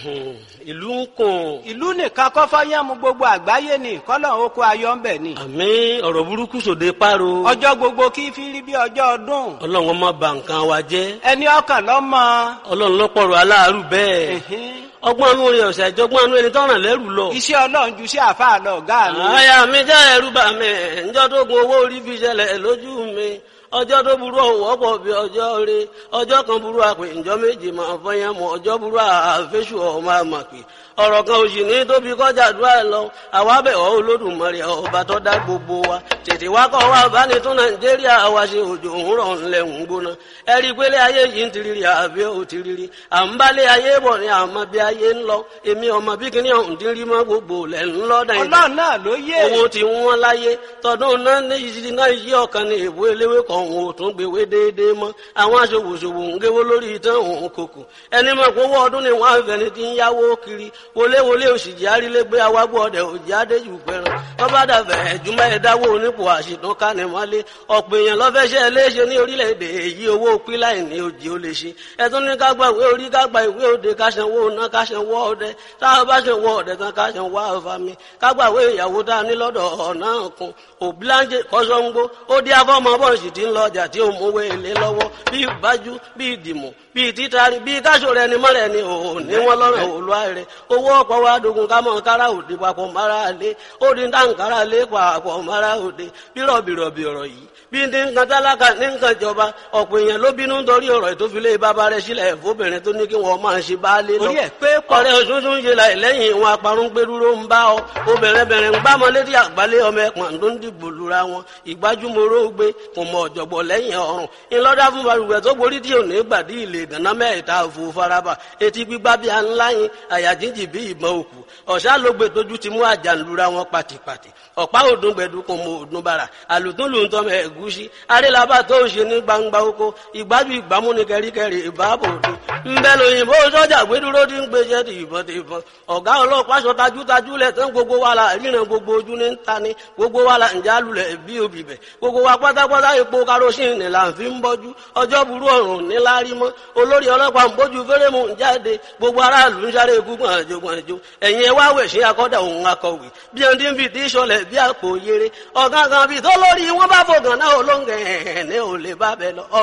ìlú ń kùn. ìlú nìkan kọ́ fọ́yánmu gbogbo àgbáyé ni kọ́lọ́n oko ayọ̀ ń bẹ̀ ni. àmì ọ̀rọ̀ burúkú sòde páro. ọjọ́ gbogbo kí fi rí bí ọjọ́ ọdún. ọlọ́run ọmọ bà nǹkan wa jẹ́. ẹni ọkàn lọ́mọ. ọlọ́run lọ́pọ̀rọ̀ aláàárù bẹ́ẹ̀. Ẹ̀hẹ́n. ọgbọ́n anú rẹ̀ ọ̀sẹ̀ ìjọgbọ́n anú ẹni tọ́ràn lẹ́rù lọ. iṣẹ́ ọlọ́run ju sí àfáà lọ ọ̀gá mi. àyà mi jẹ́ ẹ̀rù bà mí ǹjọ́ tó gun owó orí fi ṣẹlẹ̀ lójú mi ọjọ́ tó burú ọ̀wọ́ pọ̀ bí ọjọ́ rẹ ọjọ́ kan burú àpè ǹjọ́ méje máa fọyín mọ́ ọjọ́ burú àfẹ́sù ọmọ àmàpè ọ̀rọ̀ kan òsì ní tóbi kọjá àdúrà ẹ̀ lọ àwa bẹ̀ ọ́ olódùmarè ọba tó dá gbogbo wa tètè wá kọ́ wa bá ní tún nàìjíríà wa ṣe òjò òwúrọ̀ ńlẹ̀ ń gbóná ẹ rí i pé lé ayé yìí ń tiriri àbí ò tiriri à ń bá lé ayé bọ̀ ní àmọ́ bí ayé ń lọ èmi ọmọ bí kíní ọ̀hún ti rí mọ́ gbogbo lẹ̀ ń lọ́ dàn ọlọ́run náà ló yé. owó tí wọ́n láyé tọdún náà ní ìṣirí náà yí ọ̀kan ní ìwé eléwé kan òun ò tún gbèwé déédéé mọ́ àwọn aṣòwòṣòwò ń géwó lórí ìtàn òun kòkò ẹni mọ̀ pé owó ọdún ni wọ́n á fẹ́ni tí ń yáwó kiri wọléwọlé òṣìjì arílégbé awágbó ọdẹ òjì adéjù pẹran wọ́n bá dàbẹ̀ ẹ̀júmọ́ ẹ̀dáwó onípò àṣìtàn kánimọ́lé ọ̀pọ̀ èèyàn lọ́fẹ́ṣẹ́ léṣe ní orílẹ̀-èdè èyí owó píláì ní òjì ó lè ṣe ẹ̀tún ní ká gba ìwé orí ká gba ìwé òde ká sanwó ná ká sanwó ọdẹ táwọn bá sanwó ọdẹ tán ká sanwó àfàmì ká gba ìwé ìyàwó tá a ní lọ́dọ̀ ọ̀nà kan òbíláńjẹ kọ́sọ́ngbó ó dí afọ́mọ bọ́ọ̀sì tí ń lọ ọjà tí ó mówó èlé lọ́wọ́ bí ìbájú bí ìdìmọ̀ bí títari bí káṣọ rẹ ni mọ́rẹ̀ ni ò ní wọ́n lọ́rùn òlúwa rẹ̀ owó ọ̀pọ̀ wa dogun ká mọ̀ kára òde papọ̀ mara lé ó di dáǹkárá lé papọ̀ mara òde bírọ̀bìrọ̀bì ọ̀rọ̀ yìí bí ní nǹkan tálákà ní nǹkan ìjọba ọ̀pọ̀ èèyàn ló bínú nítorí ọ̀rọ̀ ìtòfilé bàbá rẹ̀ sílẹ̀ fóbìnrin tó ní kí wọ́n máa ṣe baálé lọ orí ẹ̀ pé pọ̀. ọ̀rẹ́ òṣùṣù ń ṣe láì lẹ́yìn ìwọn aparun gbẹdúró ń bá ọ obìnrin bẹ̀rẹ̀ ń gbámọ létí àgbálẹ̀ ọmọ ẹ̀pọ̀n tó ń dìbò lura wọn ìgbájúmọ́rọ́ gbé kò mọ ọ̀jọ̀gbọ̀ lẹ́yìn ọ̀run ńlọ́dá fún balùwẹ̀ tó borí tí ò ní gbàdí ilé ìdáná mẹ́ta òfò faraba etí gbígbá bí a ńlá yín àyà jíjì bí ìbọn òkú ọ̀sá ló gbé tójú ti mú àjà lura wọn pàtìpàtì ọ̀pá òdùn gbẹ̀dú kò mọ òdùn bàrà àlùtún lù ń tọ́ mẹ́ ẹ̀gúsí arélabà tó ń ṣe ní gbangba oko ìgbájú ìgbámú ni kẹríkẹrí ìbáàbò òde ńbẹ lóyìnbó sọ́jà gbẹdúró ti ń gbéṣẹ́ ti ìbọn ti ìbọn ọ̀gá ọlọ́pàá aṣọ tajútajú lẹ̀ tán gbogbo wa la ríran gbogbo ojú ní ń ta ni gbogbo wa la ǹjẹ́ alulẹ̀ bí obì bẹ̀ gbogbo wa pátápátá epo karosín ni là ń fi ń bọ́jú ọjọ́ burú ọ̀run ní lárí mọ́ olórí ọlọ́pàá ń bójú fẹ́rẹ́mù ń jáde gbogbo aráàlú ń sáré ikú gbọ̀nàjò gbọ̀nàjò ẹ̀yin ẹ wá wẹ̀ sí akọ́dà òun akọ̀wé bí ẹni tí ń fi tí sọlẹ̀ bí àpò yere ọ̀gángan bíi tó lórí wọn bá fògàn náà olóńgẹ̀ ẹ̀ ní ò lè bá bẹ lọ